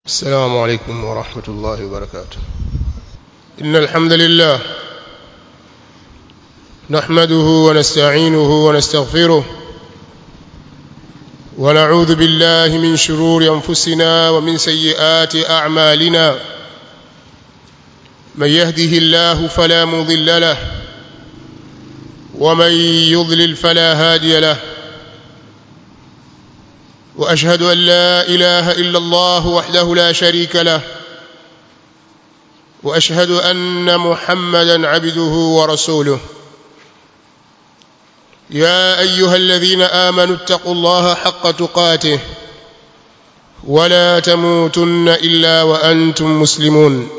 السلام عليكم ورحمة الله وبركاته إن الحمد لله نحمده ونستعينه ونستغفره ونعوذ بالله من شرور أنفسنا ومن سيئات أعمالنا من يهده الله فلا مضل له ومن يضلل فلا هادي له واشهد ان لا اله الا الله وحده لا شريك له واشهد ان محمدا عبده ورسوله يا ايها الذين امنوا اتقوا الله حق تقاته ولا تموتن الا وانتم مسلمون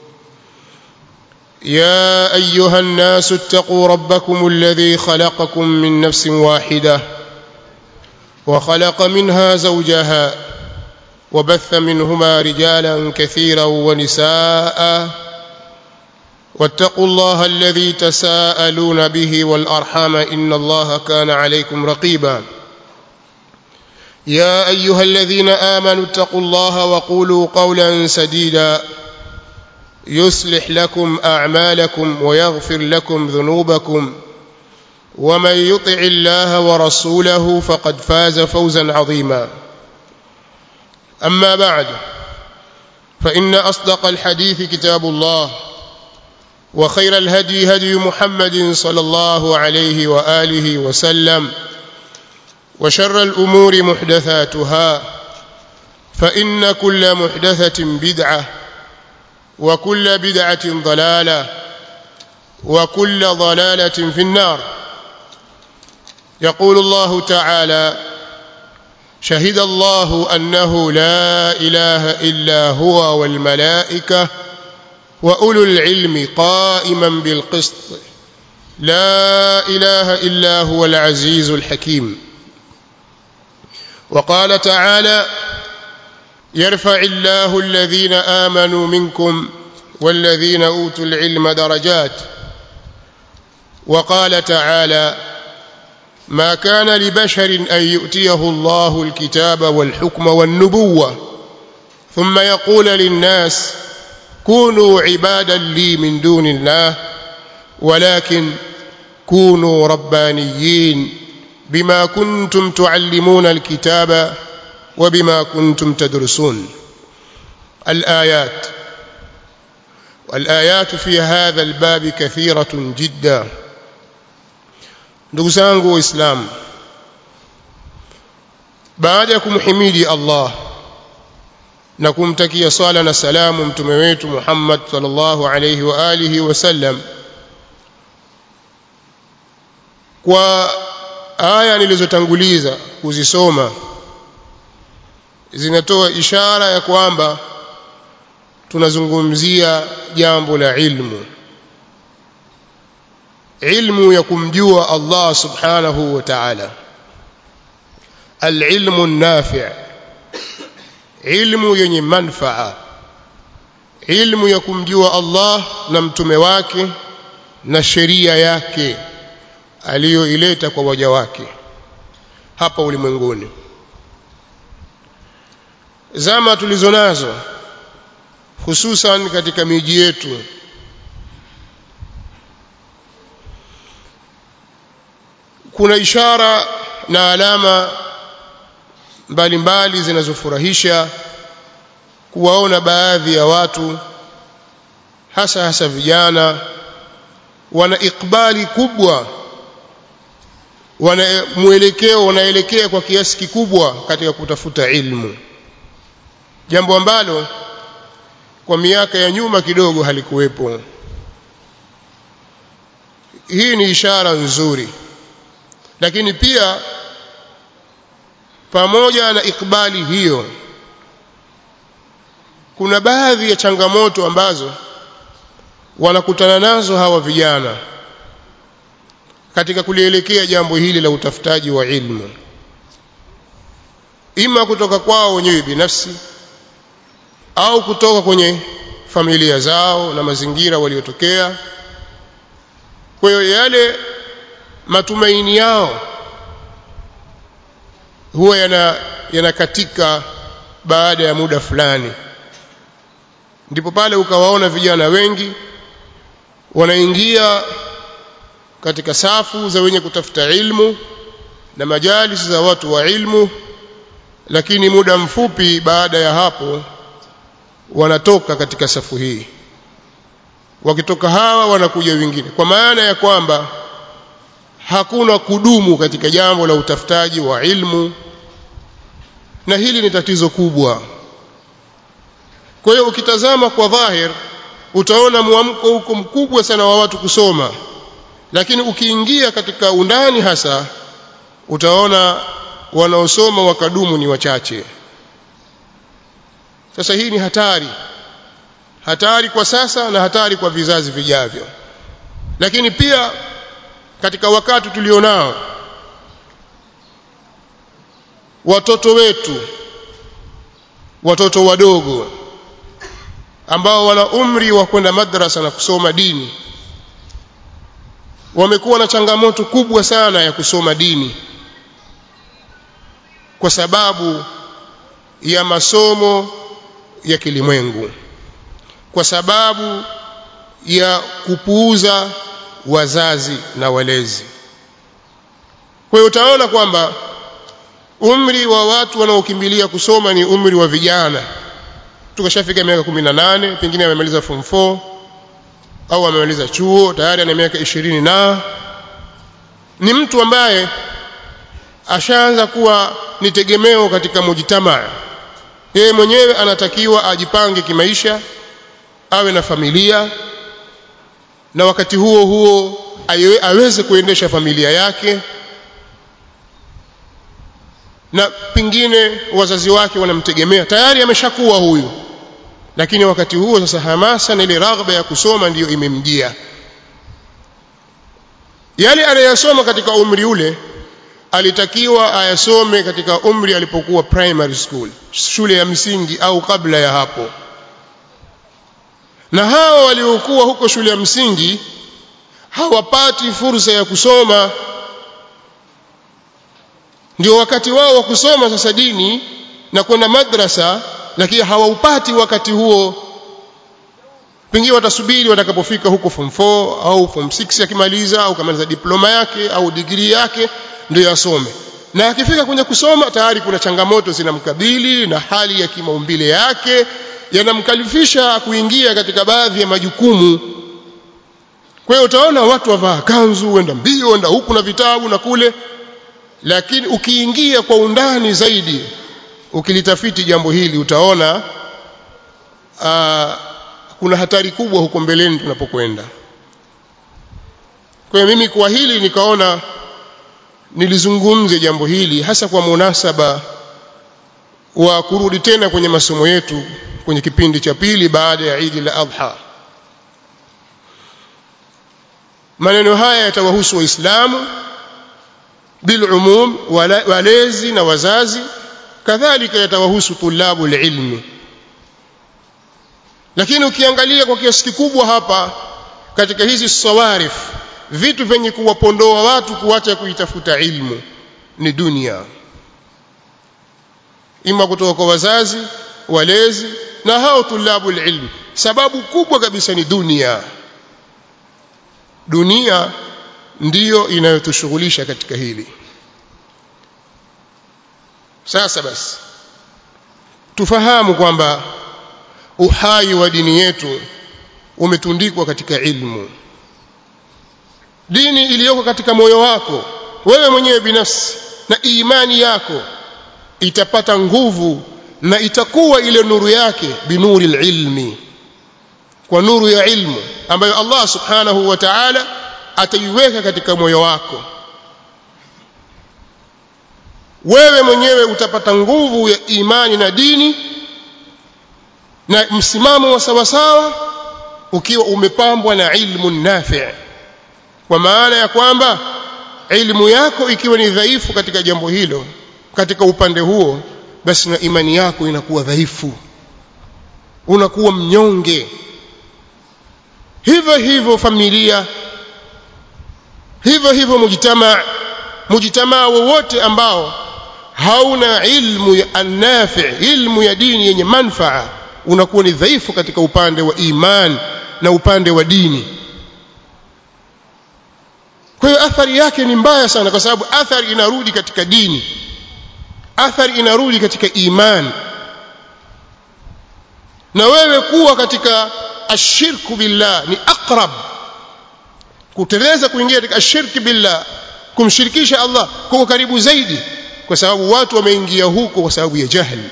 يا ايها الناس اتقوا ربكم الذي خلقكم من نفس واحده وخلق منها زوجها وبث منهما رجالا كثيرا ونساء واتقوا الله الذي تساءلون به والارحام ان الله كان عليكم رقيبا يا ايها الذين امنوا اتقوا الله وقولوا قولا سديدا يصلح لكم اعمالكم ويغفر لكم ذنوبكم ومن يطع الله ورسوله فقد فاز فوزا عظيما اما بعد فان اصدق الحديث كتاب الله وخير الهدي هدي محمد صلى الله عليه واله وسلم وشر الامور محدثاتها فان كل محدثه بدعه وكل بدعه ضلاله وكل ضلاله في النار يقول الله تعالى شهد الله انه لا اله الا هو والملائكه واولو العلم قائما بالقسط لا اله الا هو العزيز الحكيم وقال تعالى يرفع الله الذين امنوا منكم والذين اوتوا العلم درجات وقال تعالى ما كان لبشر ان يؤتيه الله الكتاب والحكم والنبوه ثم يقول للناس كونوا عبادا لي من دون الله ولكن كونوا ربانيين بما كنتم تعلمون الكتاب وبما كنتم تدرسون الايات والايات في هذا الباب كثيره جدا ndugu zangu waislamu baada ya kumhimidi Allah na kumtakia swala na salamu mtume wetu Muhammad sallallahu alayhi wa alihi wasallam kwa aya nilizotanguliza kuzisoma zinatoa ishara ya kwamba tunazungumzia jambo la ilmu ilmu ya kumjua Allah subhanahu wa ta'ala alilmu an-nafi' ilmu yenye manfaa ilmu ya kumjua Allah na mtume wake na sheria yake aliyoileta kwa waja wake hapa ulimwenguni zama tulizonazo hususan katika miji yetu kuna ishara na alama mbalimbali zinazofurahisha kuwaona baadhi ya watu hasa hasa vijana wana ikbali kubwa wana mwelekeo wanaelekea kwa kiasi kikubwa katika kutafuta ilmu jambo ambalo kwa miaka ya nyuma kidogo halikuwepo hii ni ishara nzuri lakini pia pamoja na ikbali hiyo kuna baadhi ya changamoto ambazo wanakutana nazo hawa vijana katika kulielekea jambo hili la utafutaji wa ilmu ima kutoka kwao wenyewe binafsi au kutoka kwenye familia zao na mazingira waliotokea kwa hiyo yale matumaini yao huwa yana yanakatika baada ya muda fulani ndipo pale ukawaona vijana wengi wanaingia katika safu za wenye kutafuta ilmu na majalis za watu wa ilmu lakini muda mfupi baada ya hapo wanatoka katika safu hii wakitoka hawa wanakuja wengine kwa maana ya kwamba hakuna kudumu katika jambo la utafutaji wa ilmu na hili ni tatizo kubwa kwa hiyo ukitazama kwa dhahir utaona mwamko huko mkubwa sana wa watu kusoma lakini ukiingia katika undani hasa utaona wanaosoma wakadumu ni wachache sasa hii ni hatari hatari kwa sasa na hatari kwa vizazi vijavyo lakini pia katika wakati tulionao watoto wetu watoto wadogo ambao wana umri wa kwenda madrasa na kusoma dini wamekuwa na changamoto kubwa sana ya kusoma dini kwa sababu ya masomo ya kilimwengu kwa sababu ya kupuuza wazazi na walezi kwa hiyo utaona kwamba umri wa watu wanaokimbilia kusoma ni umri wa vijana tukashafika miaka 18 pengine amemaliza form 4 au amemaliza chuo tayari ana miaka 20 na ni mtu ambaye ashaanza kuwa ni tegemeo katika mujtamaa yeye mwenyewe anatakiwa ajipange kimaisha awe na familia na wakati huo huo aweze kuendesha familia yake na pengine wazazi wake wanamtegemea tayari ameshakuwa huyu lakini wakati huo sasa hamasa na ile raghba ya kusoma ndiyo imemjia yale anayasoma katika umri ule alitakiwa ayasome katika umri alipokuwa primary school shule ya msingi au kabla ya hapo na hawa waliokuwa huko shule ya msingi hawapati fursa ya kusoma ndio wakati wao wa kusoma sasa dini na kwenda madrasa lakini hawaupati wakati huo pengine watasubiri watakapofika huko form 4 au form 6 akimaliza au kamaliza diploma yake au digrii yake ndio asome na akifika kwenye kusoma tayari kuna changamoto zinamkabili na hali ya kimaumbile yake yanamkalifisha kuingia katika baadhi ya majukumu kwa hiyo utaona watu wavaa kanzu wenda mbio wenda huku na vitabu na kule lakini ukiingia kwa undani zaidi ukilitafiti jambo hili utaona aa, kuna hatari kubwa huko mbeleni tunapokwenda kwa hiyo mimi kwa hili nikaona nilizungumze jambo hili hasa kwa munasaba wa kurudi tena kwenye masomo yetu kwenye kipindi cha pili baada ya Eid al-Adha maneno haya yatawahusu waislamu bilumum walezi na wazazi kadhalika yatawahusu tulabu ilmi lakini ukiangalia kwa kiasi kikubwa hapa katika hizi sawarif vitu vyenye kuwapondoa watu kuacha kuitafuta ilmu ni dunia ima kutoka kwa wazazi walezi na hao tulabu ilmi sababu kubwa kabisa ni dunia dunia ndiyo inayotushughulisha katika hili sasa basi tufahamu kwamba uhai wa dini yetu umetundikwa katika ilmu dini iliyoko katika moyo wako wewe mwenyewe binafsi na imani yako itapata nguvu na itakuwa ile nuru yake binuri ilmi kwa nuru ya ilmu ambayo Allah subhanahu wa ta'ala ataiweka katika moyo wako wewe mwenyewe utapata nguvu ya imani na dini na msimamo wa sawasawa ukiwa umepambwa na ilmu nafi' kwa maana ya kwamba ilmu yako ikiwa ni dhaifu katika jambo hilo katika upande huo basi na imani yako inakuwa dhaifu unakuwa mnyonge hivyo hivyo familia hivyo hivyo mujtamaa mujtamaa wowote ambao hauna ilmu ya annafi ilmu ya dini yenye manfaa unakuwa ni dhaifu katika upande wa iman na upande wa dini kwa hiyo athari yake ni mbaya sana kwa sababu athari inarudi katika dini athari inarudi katika iman na wewe kuwa katika ashirku billah ni aqrab kuteleza kuingia katika ashirki billah kumshirikisha Allah kwa karibu zaidi kwa sababu watu wameingia huko kwa sababu ya jahili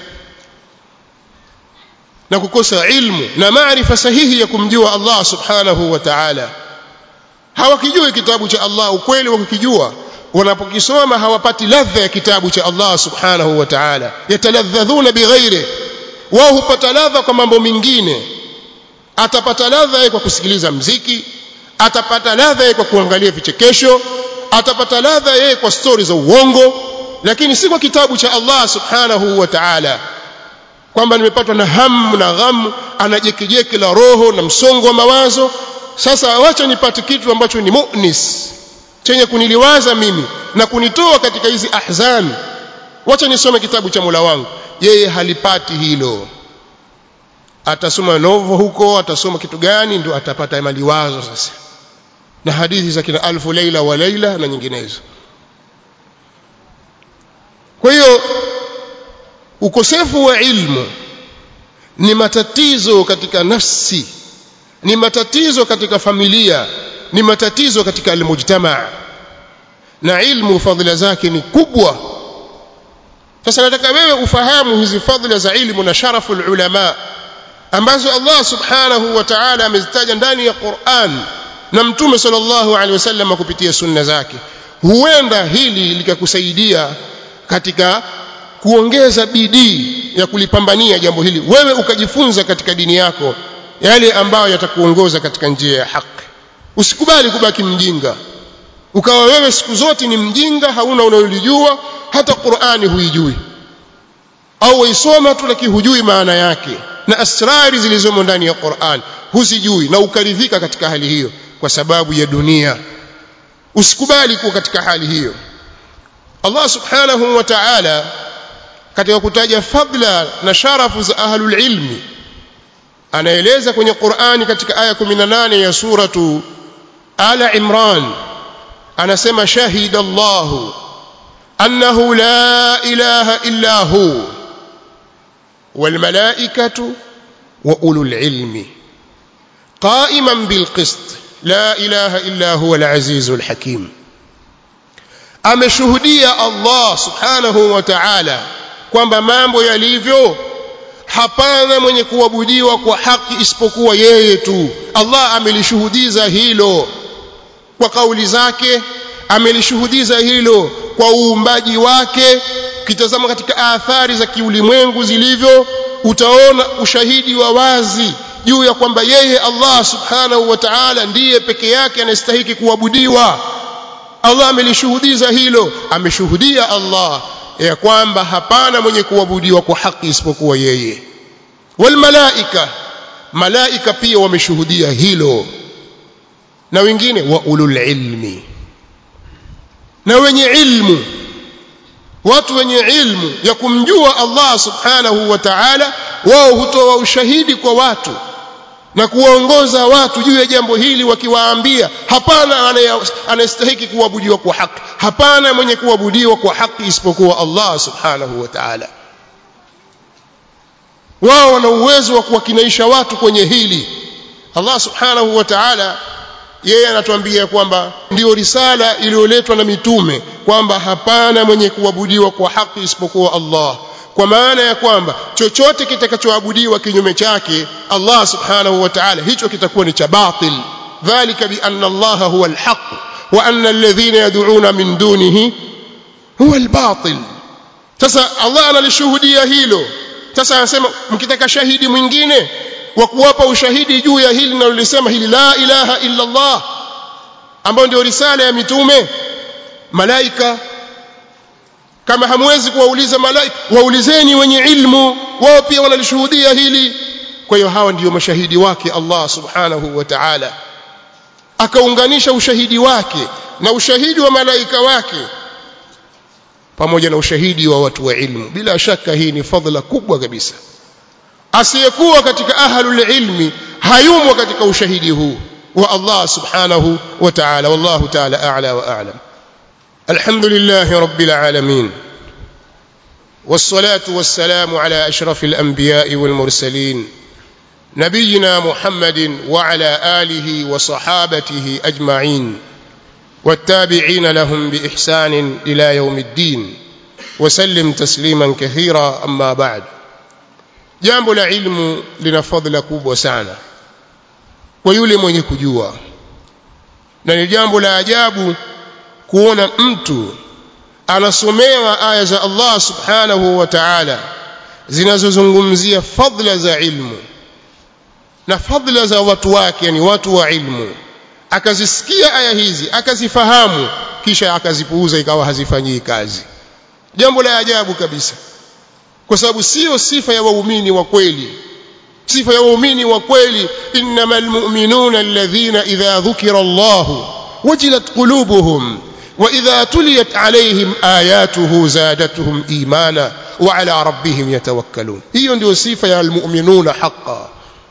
na kukosa ilmu na maarifa sahihi ya kumjua Allah subhanahu wa ta'ala hawakijui kitabu cha Allah ukweli wakikijua wanapokisoma hawapati ladha ya kitabu cha Allah subhanahu wa ta'ala yataladhadhuna bighairi wao hupata ladha kwa mambo mengine atapata ladha kwa kusikiliza mziki atapata ladha kwa kuangalia vichekesho atapata ladha yeye kwa stori za uongo lakini si kwa kitabu cha Allah subhanahu wa ta'ala kwamba nimepatwa na hamu na ghamu anajekejeke la roho na msongo wa mawazo sasa wacha nipate kitu ambacho ni mu'nis chenye kuniliwaza mimi na kunitoa katika hizi ahzan wacha nisome kitabu cha Mola wangu yeye halipati hilo atasoma novo huko atasoma kitu gani ndio atapata maliwazo sasa na hadithi za kina alfu laila wa laila na nyinginezo kwa hiyo ukosefu wa ilmu ni matatizo katika nafsi ni matatizo katika familia ni matatizo katika almujtamaa na ilmu fadhila zake ni kubwa sasa nataka wewe ufahamu hizi fadhila za ilmu na sharafu ulama ambazo Allah subhanahu wa ta'ala amezitaja ndani ya Qur'an na mtume sallallahu alaihi wasallam kupitia sunna zake huenda hili likakusaidia katika kuongeza bidii ya kulipambania jambo hili wewe ukajifunza katika dini yako yale ambayo yatakuongoza katika njia ya haki usikubali kubaki mjinga ukawa wewe siku zote ni mjinga hauna unaolijua hata Qur'ani huijui au waisoma tu lakini hujui maana yake na asrari zilizomo ndani ya Qur'an huzijui na ukaridhika katika hali hiyo kwa sababu ya dunia usikubali kuwa katika hali hiyo Allah subhanahu wa ta'ala katika kutaja fadla na sharafu za ahlul ilmi anaeleza kwenye Qur'ani katika aya 18 ya suratu Ala Imran anasema shahida Allahu annahu la ilaha illa hu wal malaikatu wa ulul ilmi qa'iman bil qist la ilaha illa huwa al azizul hakim ameshuhudia Allah subhanahu wa ta'ala kwamba mambo yalivyo hapana mwenye kuabudiwa kwa haki isipokuwa yeye tu Allah amelishuhudiza hilo kwa kauli zake amelishuhudiza hilo kwa uumbaji wake ukitazama katika athari za kiulimwengu zilivyo utaona ushahidi wa wazi juu ya kwamba yeye Allah subhanahu wa ta'ala ndiye peke yake anastahiki kuabudiwa Allah amelishuhudiza hilo ameshuhudia Allah ya kwamba hapana mwenye kuabudiwa kwa haki isipokuwa yeye wal malaika malaika pia wameshuhudia hilo na wengine wa ulul ilmi na wenye ilmu watu wenye ilmu ya kumjua Allah subhanahu wa ta'ala wao hutoa ushahidi kwa watu na kuwaongoza watu juu ya jambo hili wakiwaambia hapana anayestahiki kuabudiwa kwa haki hapana mwenye kuabudiwa kwa haki isipokuwa Allah subhanahu wa ta'ala wao wana uwezo wa kuwakinaisha watu kwenye hili Allah subhanahu wa ta'ala yeye anatuambia kwamba ndiyo risala iliyoletwa na mitume kwamba hapana mwenye kuabudiwa kwa haki isipokuwa Allah kwa maana ya kwamba chochote kitakachoabudiwa kinyume chake Allah subhanahu wa ta'ala hicho kitakuwa ni cha batil dhalika bi anna Allah huwa alhaq wa anna alladhina yad'una min dunihi huwa albatil sasa Allah analishuhudia hilo sasa anasema mkitaka shahidi mwingine wa kuwapa ushahidi juu ya hili linalolisema hili la ilaha illa Allah ambayo ndio risala ya mitume malaika kama hamwezi kuwauliza malaika waulizeni wenye ilmu wao pia wanalishuhudia hili kwa hiyo hawa ndiyo mashahidi wake Allah subhanahu wa ta'ala akaunganisha ushahidi wake na ushahidi wa malaika wake pamoja na ushahidi wa watu wa ilmu bila shaka hii ni fadhila kubwa kabisa asiyekuwa katika ahlul ilmi hayumo katika ushahidi huu wa Allah subhanahu wa ta'ala wallahu ta'ala a'la wa a'lam alhamdulillah rabbil alamin والصلاة والسلام على أشرف الأنبياء والمرسلين نبينا محمد وعلى آله وصحابته أجمعين والتابعين لهم بإحسان إلى يوم الدين وسلم تسليما كثيرا أما بعد jambo la ilmu lina fadhila kubwa sana kwa yule mwenye kujua na ni jambo la ajabu kuona mtu anasomewa aya za Allah subhanahu wa ta'ala zinazozungumzia fadhila za ilmu na fadhila za watu wake yani watu wa ilmu akazisikia aya hizi akazifahamu kisha akazipuuza ikawa hazifanyii kazi jambo la ajabu kabisa kwa sababu sio sifa ya waumini wa kweli sifa ya waumini wa kweli innamal mu'minuna alladhina idha dhukira Allah wajilat qulubuhum wa idha tuliyat alayhim ayatuhu zadatuhum imana wa ala rabbihim yatawakkalun hiyo ndio sifa ya almu'minuna haqqan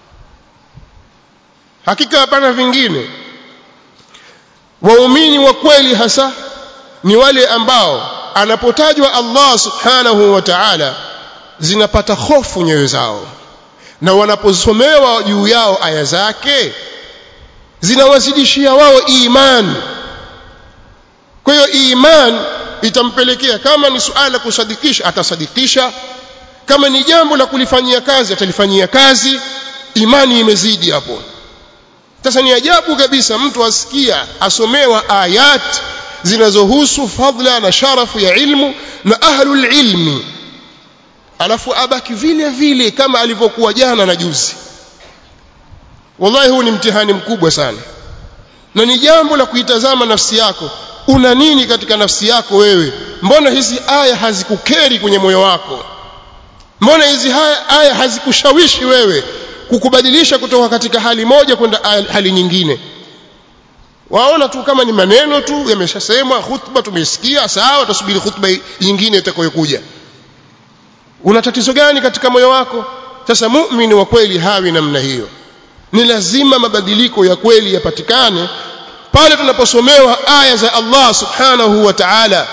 hakika hapana vingine waumini wa kweli hasa ni wale ambao anapotajwa Allah subhanahu wa ta'ala zinapata hofu nyoyo zao na wanaposomewa juu yao aya zake zinawazidishia wao imani kwa hiyo imani itampelekea kama ni suala la kusadikisha atasadikisha kama ni jambo la kulifanyia kazi atalifanyia kazi imani imezidi hapo sasa ni ajabu kabisa mtu asikia asomewa ayat zinazohusu fadla na sharafu ya ilmu na ahlul ilmi alafu abaki vile vile kama alivyokuwa jana na juzi wallahi huu ni mtihani mkubwa sana na ni jambo la kuitazama nafsi yako una nini katika nafsi yako wewe mbona hizi aya hazikukeri kwenye moyo wako mbona hizi haya, aya hazikushawishi wewe kukubadilisha kutoka katika hali moja kwenda hali nyingine waona tu kama ni maneno tu yameshasemwa khutba tumesikia sawa tusubiri khutba nyingine itakayokuja una tatizo gani katika moyo wako sasa muumini wa kweli hawi namna hiyo ni lazima mabadiliko ya kweli yapatikane pale tunaposomewa aya za Allah subhanahu wa ta'ala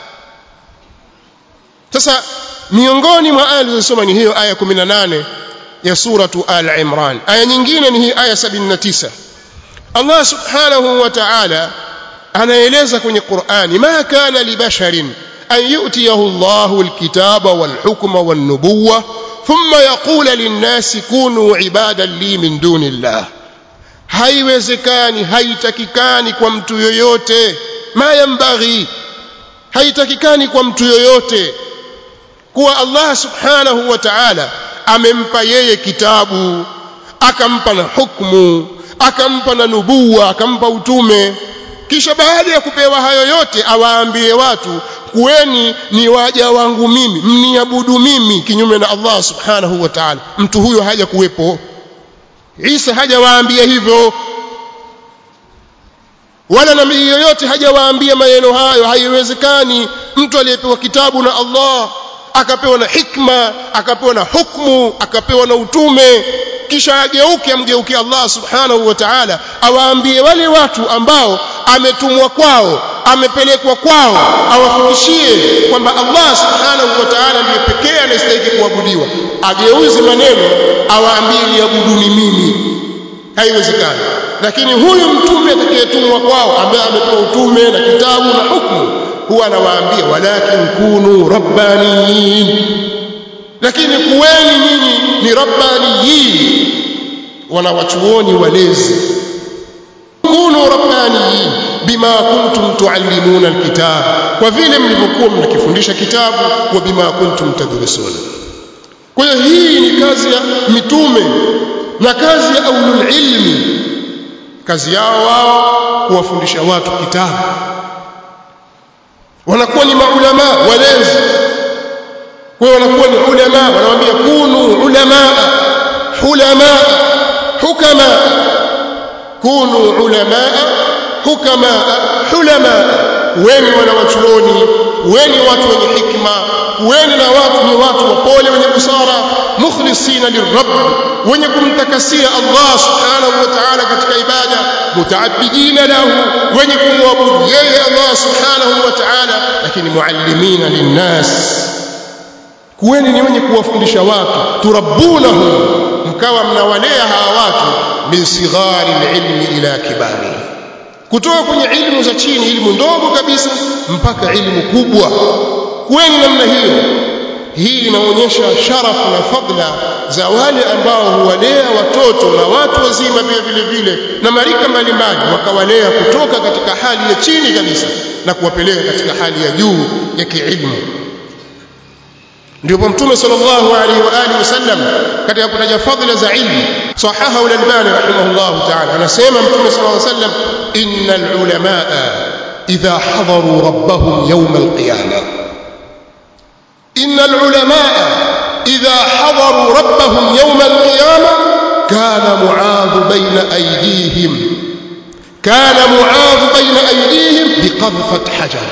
sasa miongoni mwa aya zilizosoma ni hiyo aya 18 ya suratu al-Imran aya nyingine ni hii aya 79 Allah subhanahu wa ta'ala anaeleza kwenye Qur'ani ma kana li basharin an yu'tiyahu Allahu al-kitaba wal-hukma wan-nubuwwa thumma yaqula lin-nasi kunu ibadan li min dunillah haiwezekani haitakikani kwa mtu yoyote ma yambaghi haitakikani kwa mtu yoyote kuwa Allah subhanahu wa ta'ala amempa yeye kitabu akampa na hukumu akampa na nubuwa akampa utume kisha baada ya kupewa hayo yote awaambie watu kuweni ni waja wangu mimi mniabudu mimi kinyume na Allah subhanahu wa ta'ala mtu huyo haja kuwepo Isa hajawaambia hivyo wala nabii yoyote hajawaambia maneno hayo haiwezekani mtu aliyepewa kitabu na Allah akapewa na hikma akapewa na hukmu akapewa na utume kisha ageuke amgeuke Allah subhanahu wa ta'ala awaambie wale watu ambao ametumwa kwao amepelekwa kwao awafikishie kwamba Allah subhanahu wa ta'ala ndiye pekee anastahili kuabudiwa ageuzi maneno awaambie niabuduni mimi haiwezekani lakini huyu mtume atakayetumwa kwao ambaye amepewa utume na kitabu na hukumu huwa anawaambia walakin kunu rabbaniyin lakini kuweni nyinyi ni rabbaniyin wanawachuoni walezi kunu rabbaniyin bima kuntum tuallimuna alkitab kwa vile mlivyokuwa mnakifundisha kitabu wa bima kuntum tadrusun kwa hiyo hii ni kazi ya mitume na kazi ya aulul ilmi kazi yao wao kuwafundisha watu kitabu wanakuwa ni maulama walezi kwa hiyo wanakuwa ni ulama wanawaambia kunu ulama hulama hukama kunu ulama hukama hulama weni wanawachuoni weni watu wenye hikma kuweni na watu ni watu wapole wenye busara mukhlisina lirabb wenye kumtakasia Allah subhanahu wa ta'ala katika ibada mutaabidina lahu wenye kumwabudu yeye Allah subhanahu wa ta'ala lakini muallimina linnas kuweni ni wenye kuwafundisha watu turabbunahum mkawa mnawalea hawa watu min sighari ilmi ila kibari kutoka kwenye ilmu za chini ilmu ndogo kabisa mpaka ilmu kubwa kuweni namna hiyo hii inaonyesha sharafu na fadla za wale ambao huwalea watoto na watu wazima pia vile vile na marika mbalimbali wakawalea kutoka katika hali ya chini kabisa na kuwapeleka katika hali ya juu ya kiilmu ndipo mtume sallallahu alaihi wa alihi wasallam katika kutaja fadhila za ilmu sahaha al-albani rahimahullah ta'ala anasema mtume sallallahu alaihi wasallam innal ulamaa idha hadaru rabbahum yawm al-qiyamah innal ulamaa idha hadaru rabbahum yawm al-qiyamah kana mu'adh bayna aydihim kana mu'adh bayna aydihim biqadfat hajar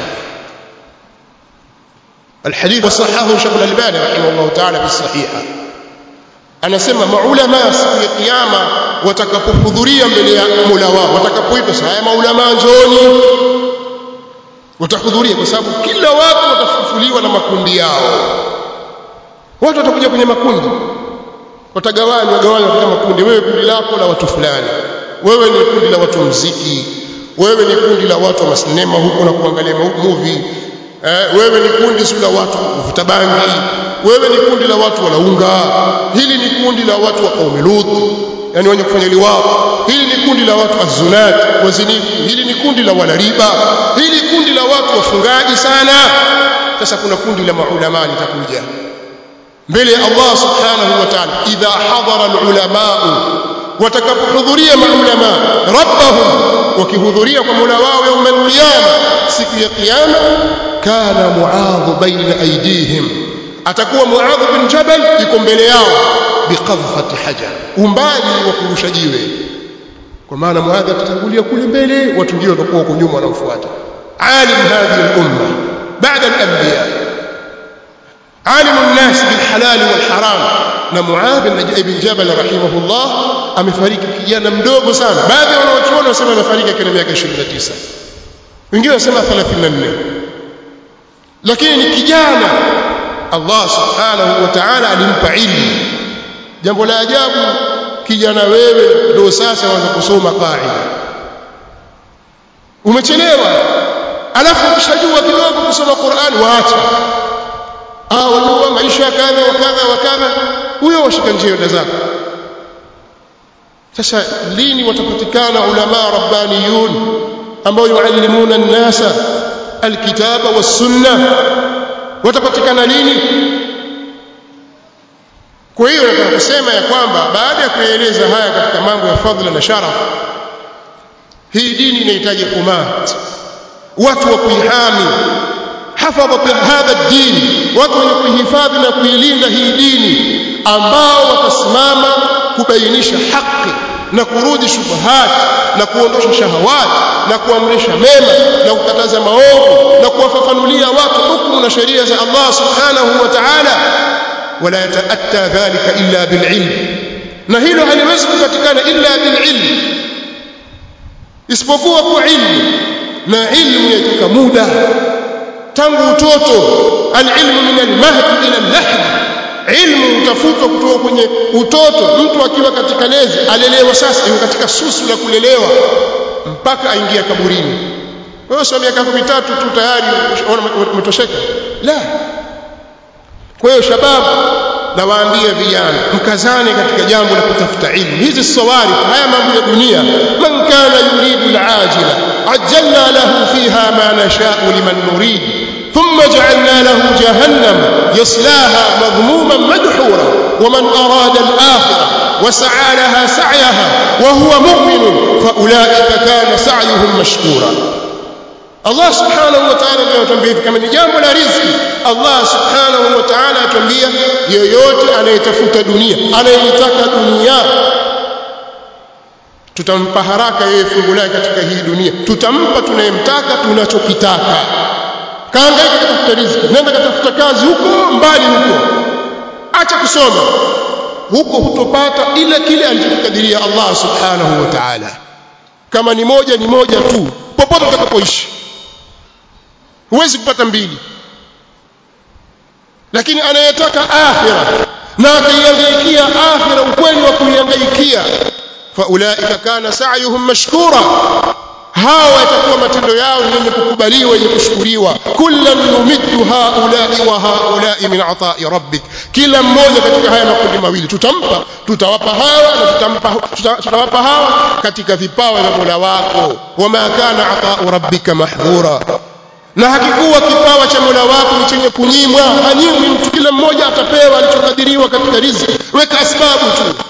الحديث وصححه شيخ الألباني رحمه الله تعالى في الصحيحة anasema maulama siku ya kiyama watakapohudhuria mbele ya Mola wao watakapoitwa haya maulama njooni watahudhuria kwa sababu kila watu watafufuliwa na makundi yao watu watakuja kwenye makundi watagawanywa gawanywa katika makundi wewe kundi lako la watu fulani wewe ni kundi la watu mziki wewe ni kundi la watu wa masinema huko na kuangalia movie eh, wewe ni kundi la watu kuvuta bangi wewe ni kundi la watu walaunga hili ni kundi la watu wa qaumi lut yani wenye kufanya liwao hili ni kundi la watu azunat wazinifu hili ni kundi la walariba hili kundi la watu wafungaji sana sasa kuna kundi la maulama litakuja mbele ya Allah subhanahu wa ta'ala idha hadara alulamaa watakapohudhuria maulama rabbahum wakihudhuria kwa Mola wao يوم القيامه siku ya kiyama kana muadh baina aydihim atakuwa muadh bin jabal yuko mbele yao biqadhfati hajar umbali wa kurusha jiwe kwa maana muadh atatangulia kule mbele watu ndio watakuwa huko nyuma wanaofuata alim hadhihi al-umma baada al-anbiya alim an-nas bil halal wal haram na muadh ibn jabal rahimahullah amefariki kijana mdogo sana baadhi ya wanaochuoni wanasema amefariki akiwa na miaka 29 wengine wanasema 34 lakini ni kijana Allah subhanahu wa ta'ala alimpa ilmu jambo la ajabu kijana wewe ndio sasa waanza kusoma qaida umechelewa alafu ukishajua kidogo kusoma Qur'an waacha ah wajua maisha kadha wa kadha wa kadha huyo washika njia zako sasa lini watapatikana ulama rabbaniyun ambao yuallimuna an-nasa alkitaba was-sunnah watapatikana lini kwa hiyo nataka kusema ya kwamba baada ya kueleza haya katika mambo ya fadhila na sharaf hii dini inahitaji kumat watu wa kuihami hafadhat hadha ad-din watu wenye kuihifadhi na kuilinda hii dini ambao watasimama kubainisha haki na kurudi shubuhat na kuondosha shahawat na kuamrisha mema na kukataza maovu na kuwafafanulia watu hukumu na sheria za Allah subhanahu wa ta'ala wala yataatta dhalika illa bililm na hilo haliwezi kupatikana illa bililm isipokuwa kwa ilmu na ilmu yatoka muda tangu utoto alilmu min almahd ila al-lahd ilmu utafutwa kutoka kwenye utoto mtu akiwa katika lezi alelewa sasa yuko katika susu la kulelewa mpaka aingia kaburini wewe sio miaka mitatu tu tayari umetosheka la kwa hiyo shababu nawaambia vijana mkazane katika jambo la kutafuta ilmu hizi sawari haya mambo ya dunia man kana yuridu al-ajila ajjalna lahu fiha ma nasha'u liman nurid ثم جعلنا له جهنم يصلاها مذموما مدحورا ومن أراد الآخرة وسعى لها سعيها وهو مؤمن فأولئك كان سعيهم مشكورا الله سبحانه وتعالى anatuambia kama ni jambo la riziki Allah subhanahu wa ta'ala atuambia yeyote anayetafuta dunia anayetaka dunia tutampa haraka yeye fungu lake katika hii dunia tutampa tunayemtaka tunachokitaka kaangaika katafuta riziki nenda katafuta kazi huko mbali huko acha kusoma huko hutopata ila kile alichokadiria Allah subhanahu wa ta'ala kama ni moja ni moja tu popote utakapoishi huwezi kupata mbili lakini anayetaka akhira na akaihangaikia akhira ukweli wa kuihangaikia faulaika kana sa'yuhum mashkura hawa yatakuwa matendo yao yenye kukubaliwa yenye kushukuriwa kullan numiddu haulai wa haulai min ata'i rabbik kila mmoja katika haya makundi mawili tutampa tutawapa hawa na tutampa tutawapa hawa katika vipawa vya Mola wako wama kana ata'u rabbika mahdhura na hakikuwa kipawa cha Mola wako ni chenye kunyimwa hanyimwi mtu kila mmoja atapewa alichokadiriwa katika riziki weka asbabu tu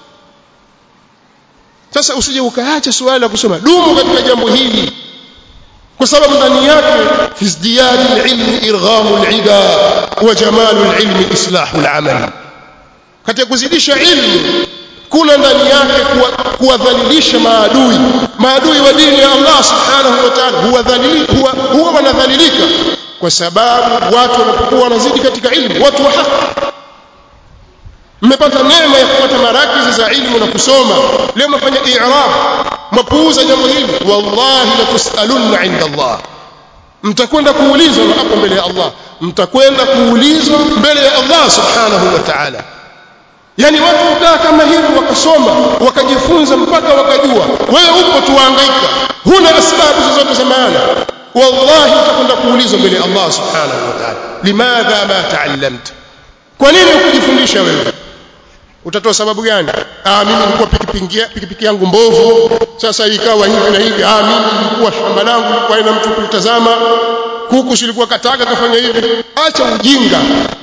sasa usije ukaacha suala la kusoma dumu katika jambo hili kwa sababu ndani yake fi izdiyadi alilmi irghamu alida wa jamalu alilmi islahu alamal katika kuzidisha ilmu kuna ndani yake kuwadhalilisha maadui maadui wa dini ya Allah subhanahu wa ta'ala huwa huwa, huwa wanadhalilika kwa sababu watu wanapokuwa wanazidi katika ilmu watu wa haki mmepata neema ya kupata marakizi za ilmu na kusoma leo mnafanya i'rab mpuuza jambo hili wallahi la tusalunna inda Allah mtakwenda kuulizwa hapo mbele ya Allah mtakwenda kuulizwa mbele ya Allah subhanahu wa ta'ala yani watu kukaa kama hivi wakasoma wakajifunza mpaka wakajua wewe upo tuhangaika huna sababu zozote za maana wallahi utakwenda kuulizwa mbele ya Allah subhanahu wa ta'ala limadha ma ta'allamta kwa nini ukujifundisha wewe utatoa sababu gani ah mimi nilikuwa pikipiki pikipiki yangu mbovu sasa ikawa hivi na hivi ah mimi nilikuwa shamba langu kwa ina mtu kulitazama kuku silikuwa kataka kafanya hivi acha ujinga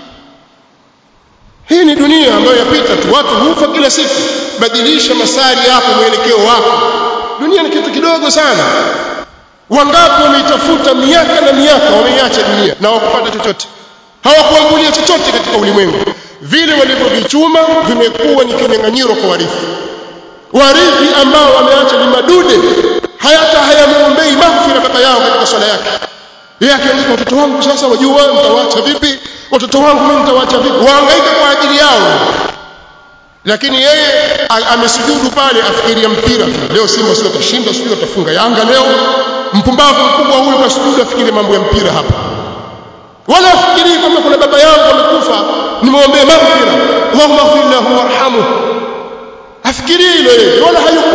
hii ni dunia ambayo yapita tu watu hufa kila siku badilisha masari yako mwelekeo wako dunia ni kitu kidogo sana wangapi wameitafuta miaka na miaka wameiacha dunia na wakupata chochote hawakuangulia chochote katika ulimwengu vile walivyovichuma vimekuwa ni kinyang'anyiro kwa warithi warithi ambao wameacha ni madude hayata hayamwombei maghfira baba yao katika swala yake yeye akiandika watoto wangu sasa wajua mtawaacha vipi watoto wangu mimi nitawaacha vipi wahangaika kwa ajili yao lakini yeye amesujudu pale afikiria mpira tu leo Simba sio kushinda sio atafunga Yanga leo mpumbavu mkubwa huyu kasujudu afikirie mambo ya mpira hapa wala afikirii kwamba kuna baba yangu amekufa nimwombee maghfira Allahumma ighfir lahu warhamhu afikirii hilo yeye wala hayuko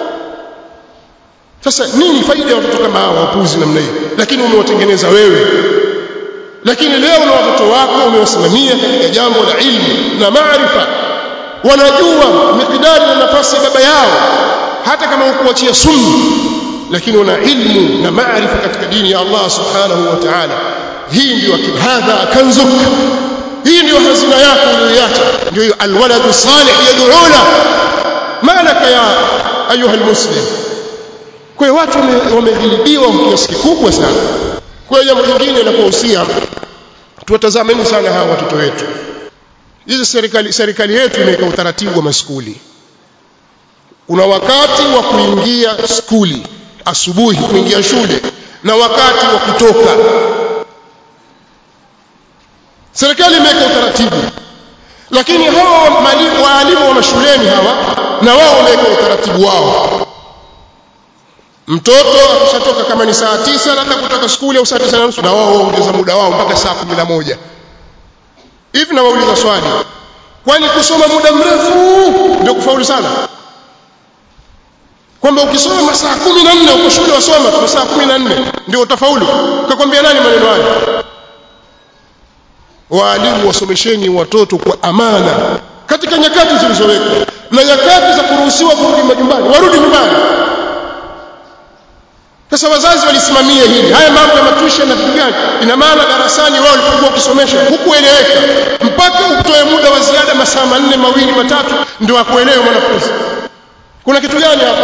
sasa nini faida ya watoto kama hawa wapuzi namna hiyo lakini umewatengeneza wewe lakini leo na watoto wako umewasimamia katika jambo la ilmu na maarifa wanajua mikidari na nafasi ya baba yao hata kama ukuachia sunna lakini wana ilmu na maarifa katika dini ya Allah subhanahu wa ta'ala hii ndio hadha kanzuk hii ndio hazina yako uliyoiacha ndio hiyo alwaladu salih yad'una malaka ya ayuha almuslim kwa hiyo watu wamedhilibiwa kwa kiasi kikubwa sana kwa hiyo jambo lingine la kuhusia tuwatazameni sana hawa watoto wetu hizi serikali serikali yetu imeweka utaratibu wa maskuli una wakati wa kuingia skuli asubuhi kuingia shule na wakati wa kutoka serikali imeweka utaratibu lakini hawa waalimu wa mashuleni hawa na wao wameweka utaratibu wao mtoto akishatoka kama ni saa tisa labda kutoka skuli au saa tisa na nusu na wao waongeza muda wao mpaka saa kumi na moja hivi na wauliza swali kwani kusoma muda mrefu ndio kufaulu sana kwamba ukisoma masaa kumi na nne uko shule wasoma masaa kumi na nne ndio utafaulu kakwambia nani maneno hayo waalimu wasomesheni watoto kwa amana katika nyakati zilizowekwa na nyakati za kuruhusiwa kurudi majumbani warudi nyumbani sasa wazazi walisimamia hili haya mambo ya matuition na vitu gani ina maana darasani wao walipokuwa wakisomesha hukueleweka mpaka utoe muda wa ziada masaa manne mawili matatu ndio akuelewe mwanafunzi kuna kitu gani hapa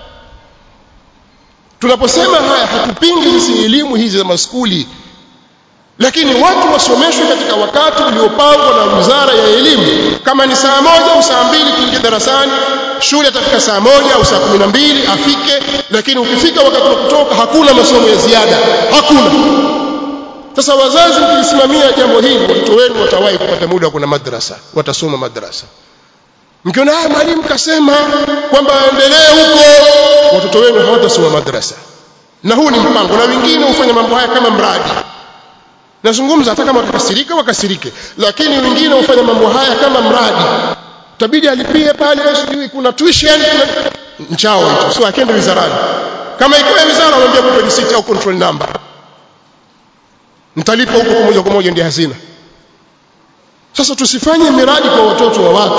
tunaposema haya hatupingi sisi elimu hizi za maskuli lakini watu wasomeshwe katika wakati uliopangwa na wizara ya elimu kama ni saa moja au saa mbili kiingia darasani shule atafika saa moja au saa kumi na mbili afike lakini ukifika wakati wa kutoka hakuna masomo ya ziada hakuna sasa wazazi mkisimamia jambo hili watoto wenu watawahi kupata muda kuna madrasa watasoma madrasa mkiona ah mwalimu kasema kwamba endelee huko watoto wenu hawatasoma madrasa na huu ni mpango na wengine hufanya mambo haya kama mradi nazungumza hata kama watakasirika wakasirike lakini wengine hufanya mambo haya kama mradi tabidi alipie pale sijui kuna tuition kuna mchao hicho sio akende wizarani kama ikiwa wizara wanaambia mpe receipt au control number mtalipa huko kwa moja kwa moja ndio hazina sasa tusifanye miradi kwa watoto wa watu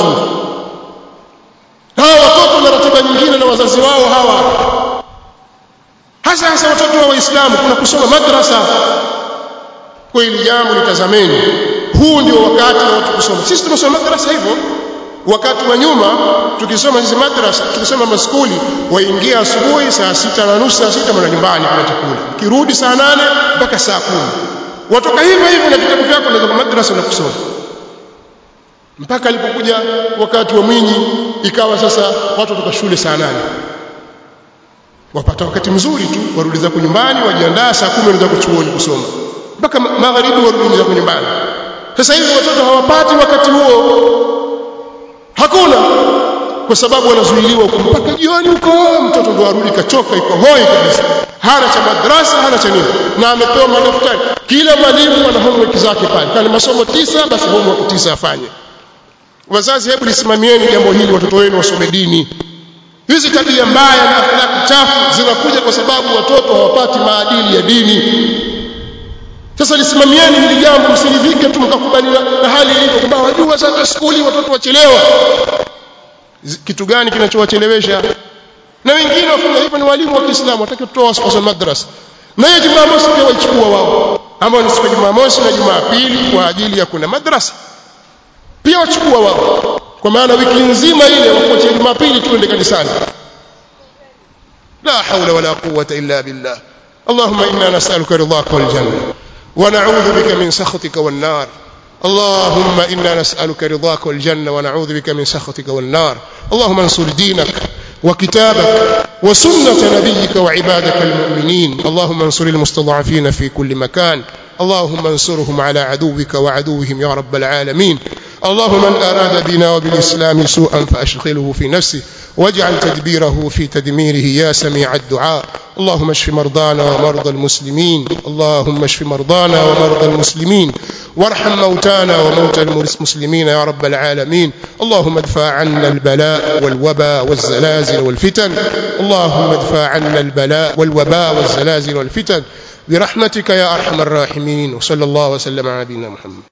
hawa watoto na ratiba nyingine na wazazi wao hawa hasa hasa watoto wa waislamu kuna kusoma madrasa kwa hili jambo litazameni huu ndio wakati wa watu kusoma sisi tumesoma madrasa hivyo wakati wa nyuma tukisoma hizi madrasa tukisoma maskuli waingia asubuhi saa sita na nusu saa sita mwana nyumbani kuna chakula kirudi saa nane mpaka saa kumi watoka hivyo hivyo na vitabu vyako na madrasa na kusoma mpaka alipokuja wakati wa Mwinyi ikawa sasa watu watoka shule saa nane wapata wakati mzuri tu warudi zako nyumbani wajiandaa saa kumi wanaenda kuchuoni kusoma mpaka magharibi warudi zako nyumbani sasa hivi watoto hawapati wakati huo hakuna kwa sababu wanazuiliwa huko mpaka jioni huko mtoto ndo arudi kachoka iko hoi kabisa hana cha madrasa hana cha nini na amepewa madaftari kila mwalimu ana homework zake pale kama masomo tisa basi homework tisa afanye wazazi hebu lisimamieni jambo hili watoto wenu wasome dini hizi tabia mbaya na akhlaki chafu zinakuja kwa sababu watoto hawapati maadili ya dini sasa lisimamieni hili jambo msiridhike tu mkakubali na hali ilivyo kwamba wajua sasa skuli watoto wachelewa kitu gani kinachowachelewesha na wengine wafanya hivyo ni walimu wa Kiislamu wataki kutoa wasipaswa madrasa na hiyo Jumamosi pia waichukua wao ambao ni siku ya Jumamosi na Jumapili kwa ajili ya kuna madrasa pia wachukua wao kwa maana wiki nzima ile wakoche Jumapili tuende kanisani la haula wala quwwata illa billah اللهم إنا نسألك رضاك والجنة ونعوذ بك من سخطك والنار اللهم إنا نسألك رضاك والجنة ونعوذ بك من سخطك والنار اللهم انصر دينك وكتابك وسنة نبيك وعبادك المؤمنين اللهم انصر المستضعفين في كل مكان اللهم انصرهم على عدوك وعدوهم يا رب العالمين اللهم من أراد بنا وبالإسلام سوءا فأشغله في نفسه واجعل تدبيره في تدميره يا سميع الدعاء اللهم اشف مرضانا ومرضى المسلمين اللهم اشف مرضانا ومرضى المسلمين وارحم موتانا وموتى المسلمين يا رب العالمين اللهم ادفع عنا البلاء والوباء والزلازل والفتن اللهم ادفع عنا البلاء والوباء والزلازل والفتن برحمتك يا أرحم الراحمين وصلى الله وسلم على نبينا محمد